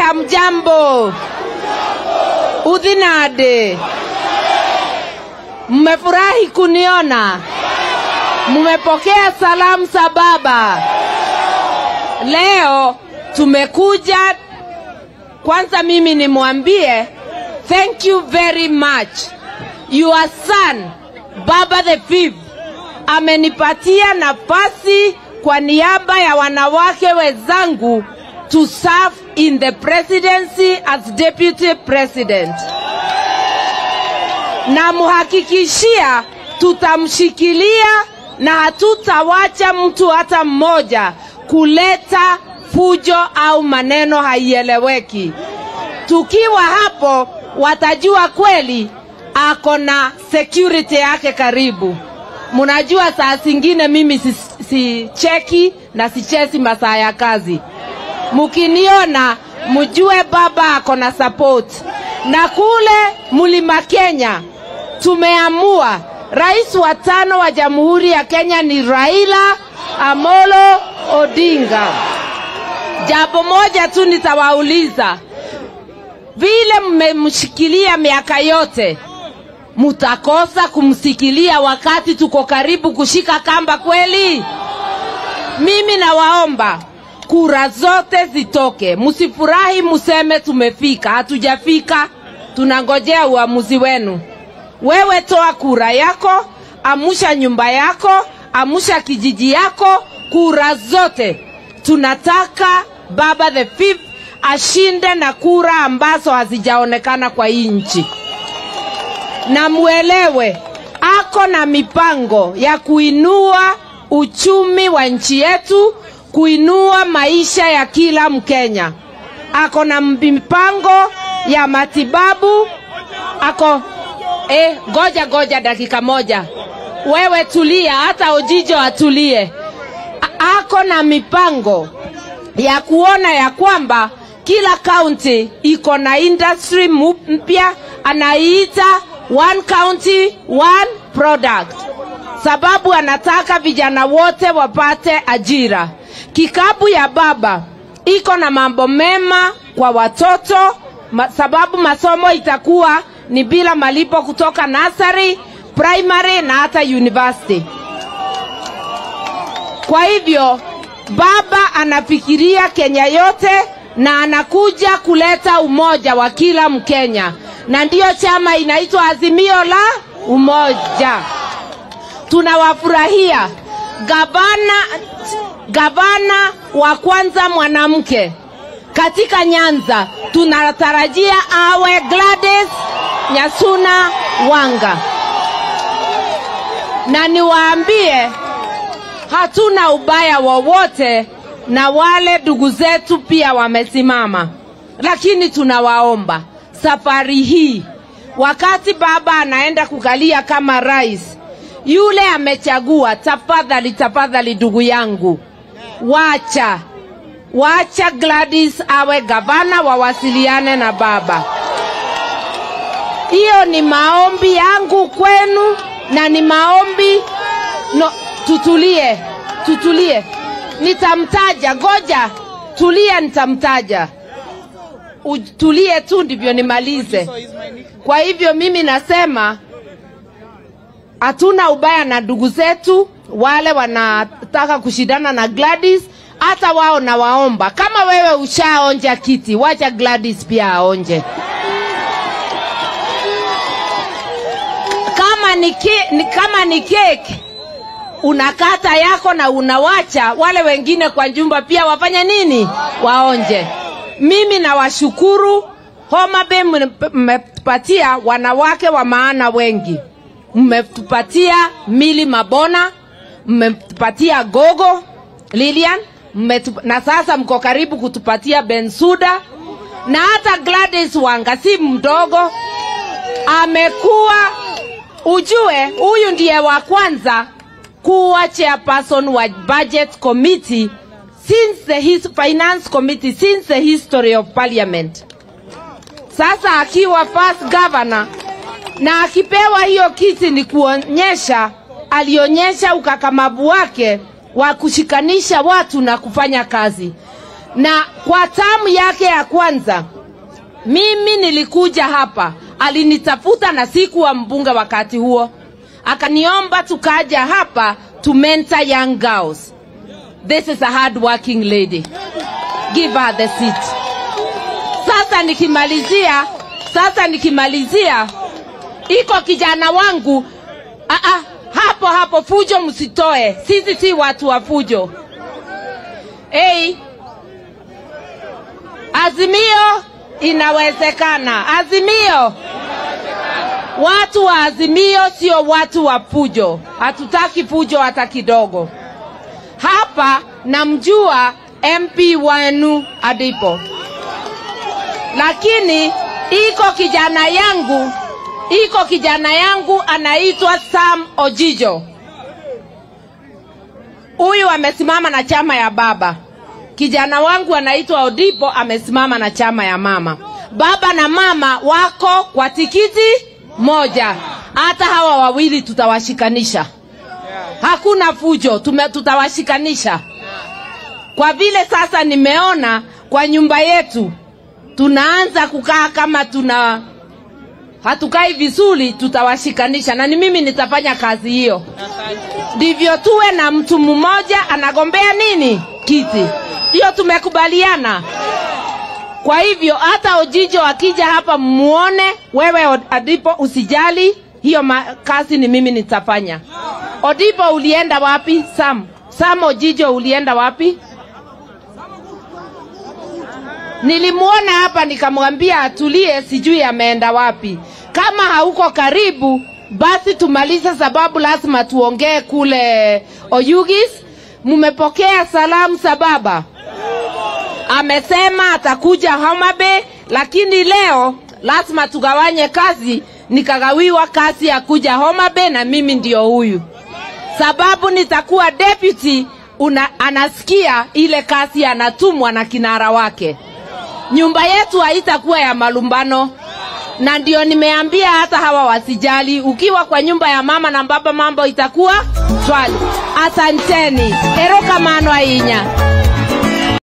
Hamjambo, udhinade, mmefurahi kuniona? Mmepokea salamu za baba? Leo tumekuja kwanza, mimi nimwambie thank you very much. Your son Baba the Fifth amenipatia nafasi kwa niaba ya wanawake wenzangu to serve in the presidency as deputy president. Namhakikishia tutamshikilia na hatutawacha mtu hata mmoja kuleta fujo au maneno haieleweki. Tukiwa hapo, watajua kweli ako na security yake karibu. Mnajua saa zingine mimi si, si cheki na sichezi masaa ya kazi. Mkiniona mjue baba ako na support. Na kule Mlima Kenya tumeamua rais wa tano wa Jamhuri ya Kenya ni Raila Amolo Odinga. Jambo moja tu nitawauliza, vile mmemshikilia miaka yote, mutakosa kumsikilia wakati tuko karibu kushika kamba kweli? Mimi nawaomba kura zote zitoke, msifurahi, museme tumefika. Hatujafika, tunangojea uamuzi wenu. Wewe toa kura yako, amusha nyumba yako, amusha kijiji yako, kura zote. Tunataka Baba the Fifth ashinde na kura ambazo hazijaonekana kwa hii nchi, na muelewe ako na mipango ya kuinua uchumi wa nchi yetu, kuinua maisha ya kila Mkenya. Ako na mipango ya matibabu, ako eh, goja goja dakika moja, wewe tulia, hata Ojijo atulie. A- Ako na mipango ya kuona ya kwamba kila kaunti iko na industry mu- mpya anaiita one county one product, sababu anataka vijana wote wapate ajira. Kikapu ya baba iko na mambo mema kwa watoto ma, sababu masomo itakuwa ni bila malipo kutoka nursery, primary na hata university. Kwa hivyo baba anafikiria Kenya yote na anakuja kuleta umoja wa kila Mkenya, na ndiyo chama inaitwa Azimio la Umoja. Tunawafurahia gavana, gavana wa kwanza mwanamke katika Nyanza, tunatarajia awe Gladys Nyasuna Wanga, na niwaambie hatuna ubaya wowote na wale ndugu zetu pia wamesimama, lakini tunawaomba safari hii, wakati baba anaenda kukalia kama rais, yule amechagua, tafadhali, tafadhali ndugu yangu, wacha wacha Gladys awe gavana, wawasiliane na baba. Hiyo ni maombi yangu kwenu na ni maombi no, tutulie, tutulie, nitamtaja. Goja, tulia, nitamtaja. Utulie tu ndivyo nimalize. Kwa hivyo mimi nasema hatuna ubaya na ndugu zetu wale wanataka kushindana na Gladys, hata wao nawaomba, kama wewe ushaonja kiti, wacha Gladys pia aonje. Kama ni, ke, ni, kama ni keki unakata yako na unawacha wale wengine kwa jumba pia wafanye nini? Waonje. Mimi nawashukuru Homa Bay, mmetupatia wanawake wa maana wengi, mmetupatia Mili Mabona, mmetupatia Gogo Lilian, mmetup... na sasa mko karibu kutupatia Bensuda na hata Gladys Wanga, si mdogo, amekuwa ujue, huyu ndiye wa kwanza kuwa chairperson wa budget committee since the his finance committee since the history of parliament. Sasa akiwa first governor na akipewa hiyo kiti ni kuonyesha, alionyesha ukakamavu wake wa kushikanisha watu na kufanya kazi. na kwa tamu yake ya kwanza mimi nilikuja hapa, alinitafuta na sikuwa mbunge wakati huo, akaniomba tukaja hapa to mentor young girls. This is a hard working lady. Give her the seat. Sasa nikimalizia, sasa nikimalizia, iko kijana wangu Aa, hapo hapo, fujo msitoe, sisi si watu wa fujo. Hey, Azimio inawezekana. Azimio, watu wa Azimio sio watu wa fujo, hatutaki fujo hata kidogo. Hapa namjua MP wenu Adipo, lakini iko kijana yangu iko kijana yangu anaitwa Sam Ojijo. Huyu amesimama na chama ya baba. Kijana wangu anaitwa Odipo amesimama na chama ya mama. Baba na mama wako kwa tikiti moja. Hata hawa wawili tutawashikanisha. Hakuna fujo, tume, tutawashikanisha. Kwa vile sasa nimeona kwa nyumba yetu tunaanza kukaa kama tuna hatukai vizuri, tutawashikanisha na ni mimi nitafanya kazi hiyo. Ndivyo tuwe na mtu mmoja anagombea nini kiti, hiyo tumekubaliana. Kwa hivyo hata Ojijo akija hapa muone, wewe Adipo usijali, hiyo ma- kazi ni mimi nitafanya. Odipo ulienda wapi? Sam, Sam Ojijo ulienda wapi? Nilimuona hapa nikamwambia atulie, sijui ameenda wapi. Kama hauko karibu, basi tumalize, sababu lazima tuongee kule Oyugis. Mumepokea salamu za baba? Amesema atakuja Homa Bay, lakini leo lazima tugawanye kazi. Nikagawiwa kazi ya kuja Homa Bay na mimi ndio huyu, sababu nitakuwa deputy una, anasikia ile kazi anatumwa na kinara wake nyumba yetu haitakuwa ya malumbano, na ndio nimeambia hata hawa wasijali. Ukiwa kwa nyumba ya mama na baba, mambo itakuwa swali. Asanteni, erokamano ainya.